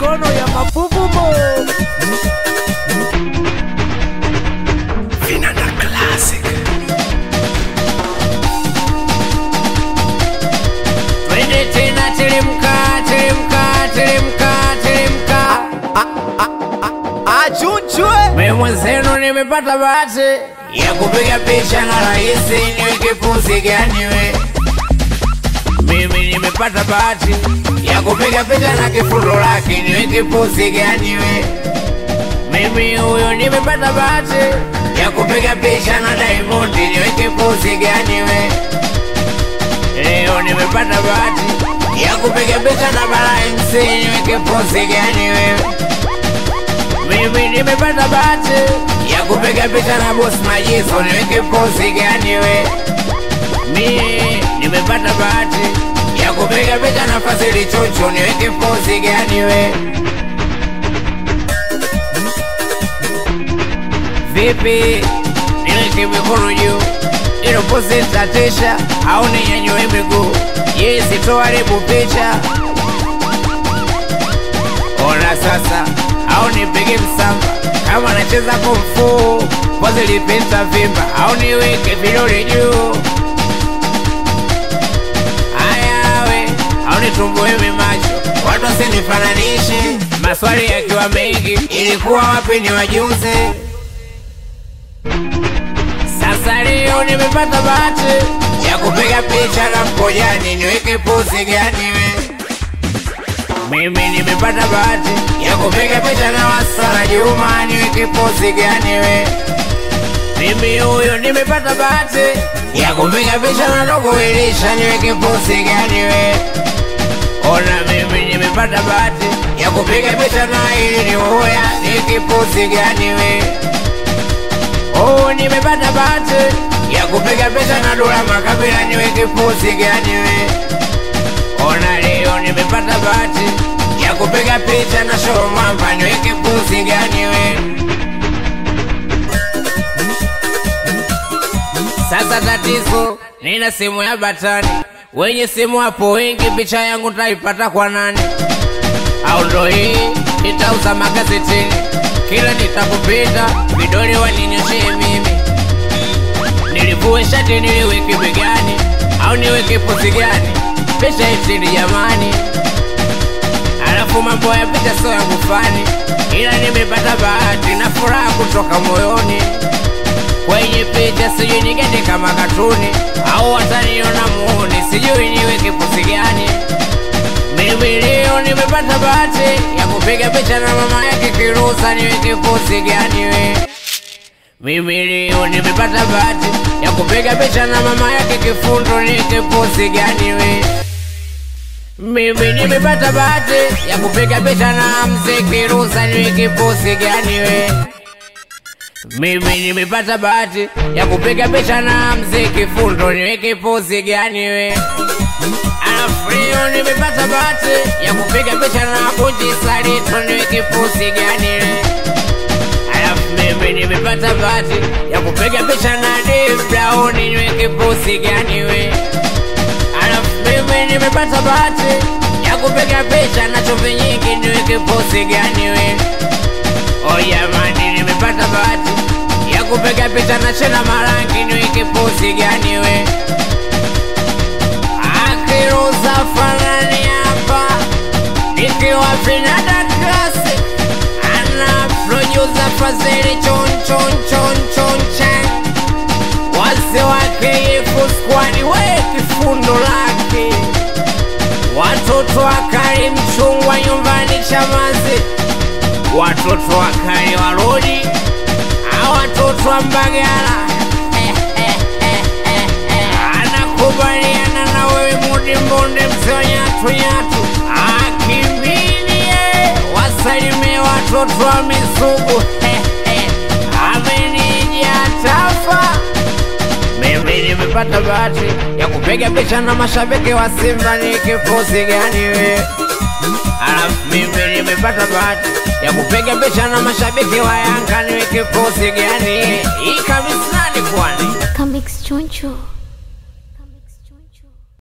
mikono ya mafuvumo Vinanda Classic. twende tena teremka teremka teremka teremka achunchwe mimi mwenzenu nimepata bahati ya kupiga picha na rahisi niweke pozi gani we mimi nimepata bahati ya kupiga picha na kifundo lake niweke pozi gani we mimi huyo nimepata bahati ya kupiga picha na Diamond niweke pozi gani we leo nimepata bahati ya kupiga picha na Bara MC niweke pozi gani wewe mimi nimepata bahati ya kupiga picha na boss Majizo, niweke pozi gani we? Mimi nimepata bahati ya kupiga picha na Fazili Chuchu, niweke pozi gani we? Vipi, niweke mikono juu ilo pozi tatisha au ninyanyue miguu? Yeye sitoharibu picha Ona sasa, au nipige msamba kama nacheza kumfu, pozi lipita vimba, au niweke vidole juu. Haya we, au nitumbue macho, watu wasinifananishe, maswali yakiwa mengi, ilikuwa wapi ni wajuze. Sasa leo nimepata bahati ya kupiga picha na Mkojani, niweke pozi gani we? Mimi nimepata bahati ya kupiga picha na Wasala Juma, niweke pozi gani we? Mimi huyo nimepata bahati ya kupiga picha na Dogo Elisha, niweke pozi gani we? Ona mimi nimepata bahati ya kupiga picha na ili ni uya, niweke pozi gani we? Oh, nimepata bahati ya kupiga picha na Dula Makabila, niweke pozi gani we? Ona leo nimepata bahati ya kupiga picha na show mwamba, niweke pozi gani we? Sasa tatizo, nina simu ya batani, wenye simu hapo wengi, picha yangu taipata kwa nani? Au ndo hii nitauza magazetini, kila nitakupita vidole waninyoshee mimi, nilivue shati niliweke begani, au niweke pozi gani? Picha itini jamani, alafu mambo ya picha sio yangu fani, ila nimepata bahati na furaha kutoka moyoni kwenye picha sijui nigende kama katuni au wataniona muone, sijui niweke pozi gani. Mimi leo nimepata bahati ya kupiga picha na mama yake Kirusa, niweke pozi gani we? Mimi leo nimepata bahati ya kupiga picha na mama yake Kifundo, niweke pozi gani we? Mimi nimepata bahati ya kupiga picha na mzee Kirusa, niweke pozi gani we? Mimi nimepata bahati ya kupiga picha na mzee Kifundo, niweke pozi gani we? Alafu leo nimepata bahati ya kupiga picha na Bunji Salito, niweke pozi gani we? Alafu mimi nimepata bahati ya kupiga picha na Dave Brown, niweke pozi gani we? Alafu mimi nimepata bahati ya kupiga picha na chumvi nyingi, niweke pozi gani we? Oh jamani, nimepata bahati ya kupiga picha na Chena Marangi, niweke pozi gani we? Akiruza fanani hapa nikiwa Vinanda Classic, ana producer Fazili chon chon chon chon chan wase wake Yefu Squad, we kifundo lake watoto wakali mchungwa nyumbani Chamazi watoto wakali wa rodi a watoto wa Mbagala eh, eh, eh, eh, eh. anakubaliana na wewe Mudi Mbonde mzee wa nyatu nyatu akimbilie wasalimie watoto wa Misugu eh, eh. amenija tafa mimi nimepata bahati ya kupiga picha na mashabiki wa Simba, ni kifusi gani we? Alafu mimi nimepata bahati ya kupiga picha na mashabiki wa Yanga, ni kifusi gani? Hii kabisa ni kwani Comics Choncho.